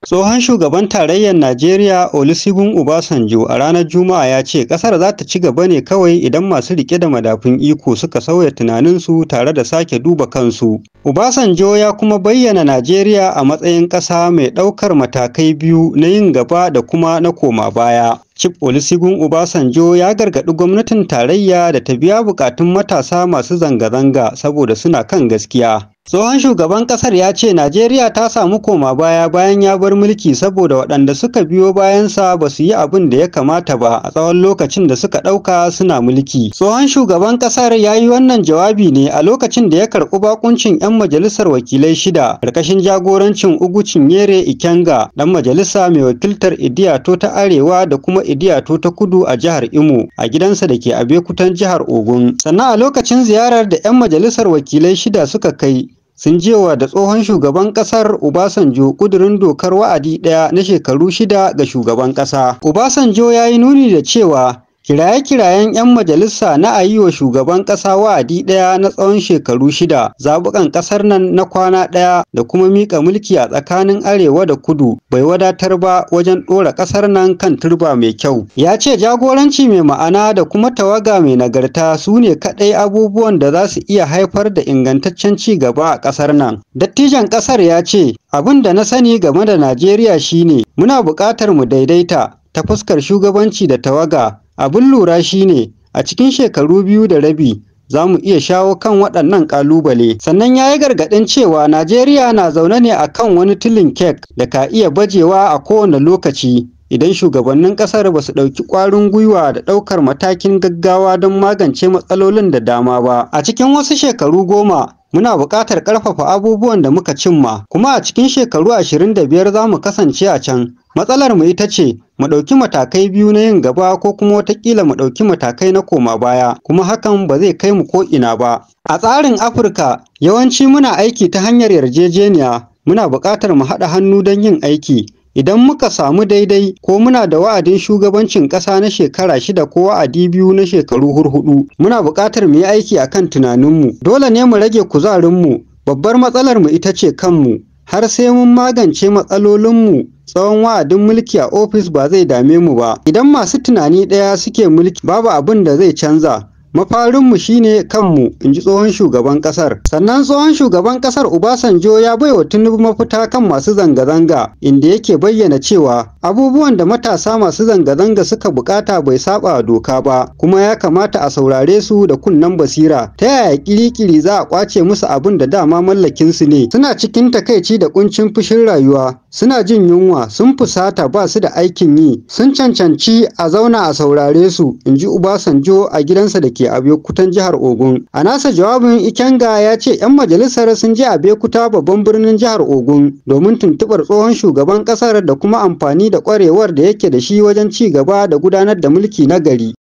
Tsohon shugaban tarayyar Najeriya Olusegun Obasanjo a ranar Juma'a ya ce ƙasar za ta ci gaba ne kawai idan masu rike da madafun iko suka sauya tunaninsu tare da sake duba kansu. Obasanjo ya kuma bayyana Najeriya a matsayin ƙasa mai ɗaukar matakai biyu na yin gaba da kuma na koma baya. Chief Olusegun Obasanjo ya gargaɗi gwamnatin tarayya da ta biya buƙatun matasa masu zanga-zanga saboda suna kan gaskiya. Tsohon shugaban ƙasar ya ce Najeriya ta samu koma baya bayan ya bar mulki saboda waɗanda suka biyo bayansa ba su yi abin da ya kamata ba a tsawon lokacin da suka ɗauka suna mulki. Tsohon shugaban ƙasar ya yi wannan jawabi ne a lokacin da ya karɓi bakuncin 'yan majalisar wakilai shida ƙarƙashin jagorancin Ugu Cinyere Ikenga ɗan majalisa mai wakiltar Idiyato ta Arewa da kuma Idiyato ta Kudu a jihar Imo a gidansa da ke Abekutan jihar Ogun. Sannan a lokacin ziyarar da 'yan majalisar wakilai shida suka kai sun jewa da tsohon shugaban kasar Obasanjo kudurin dokar wa'adi ɗaya na shekaru shida ga shugaban ƙasa. Obasanjo ya yi nuni da cewa kiraye-kirayen 'yan majalisa na a yi wa shugaban ƙasa wa'adi ɗaya na tsawon shekaru shida zaɓukan ƙasar nan na kwana ɗaya da kuma miƙa mulki a tsakanin arewa da kudu bai wadatar ba wajen ɗora ƙasar nan kan turba mai kyau ya ce jagoranci mai ma'ana da kuma tawaga mai nagarta su ne kaɗai abubuwan da za su iya haifar da ingantaccen ci gaba a ƙasar nan dattijan ƙasar ya ce abin da na sani game da najeriya shine muna buƙatar mu daidaita ta fuskar shugabanci da tawaga abin lura shine a cikin shekaru biyu da rabi za mu iya shawo kan waɗannan ƙalubale sannan ya yi gargaɗin cewa najeriya na zaune ne a kan wani tilin kek da ka iya bajewa a kowane lokaci idan shugabannin ƙasar ba su ɗauki ƙwarin gwiwa da ɗaukar matakin gaggawa don magance matsalolin da dama ba a cikin wasu shekaru goma muna buƙatar ƙarfafa abubuwan da muka cimma kuma a cikin shekaru ashirin da biyar za mu kasance a can matsalar mu ita ce mu ɗauki matakai biyu na yin gaba ko kuma watakila mu ɗauki matakai na koma baya kuma hakan ba zai kai mu ko ina ba a tsarin afirka yawanci muna aiki ta hanyar yarjejeniya muna buƙatar mu haɗa hannu don yin aiki idan muka samu daidai ko muna da wa'adin shugabancin ƙasa na shekara shida ko wa'adi biyu na shekaru hurhudu muna buƙatar mu yi aiki akan tunaninmu dole ne mu rage kuzarinmu babbar matsalar mu ita ce kanmu har sai mun magance matsalolinmu tsawon wa'adin mulki a ofis ba zai dame mu ba idan masu tunani ɗaya suke mulki babu abin da zai canza mafarinmu shine kanmu in ji tsohon shugaban kasar sannan tsohon shugaban kasar obasanjo ya bai wa tinubu mafita kan masu zanga-zanga inda yake bayyana cewa abubuwan da matasa masu zanga-zanga suka bukata bai saba doka ba kuma ya kamata a saurare su da kunnen basira ta yaya kirikiri za a kwace musu abin da dama mallakin su ne suna cikin takaici da kuncin fushin rayuwa suna jin yunwa sun fusata ba su da aikin yi sun cancanci a zauna a saurare su in ji obasanjo a gidansa da ke Abeokutan jihar Ogun. A nasa jawabin Ikenga ya ce 'yan majalisar sun je Abeokuta babban birnin jihar Ogun domin tuntuɓar tsohon shugaban ƙasar da kuma amfani da ƙwarewar da yake da shi wajen ci gaba da gudanar da mulki na gari.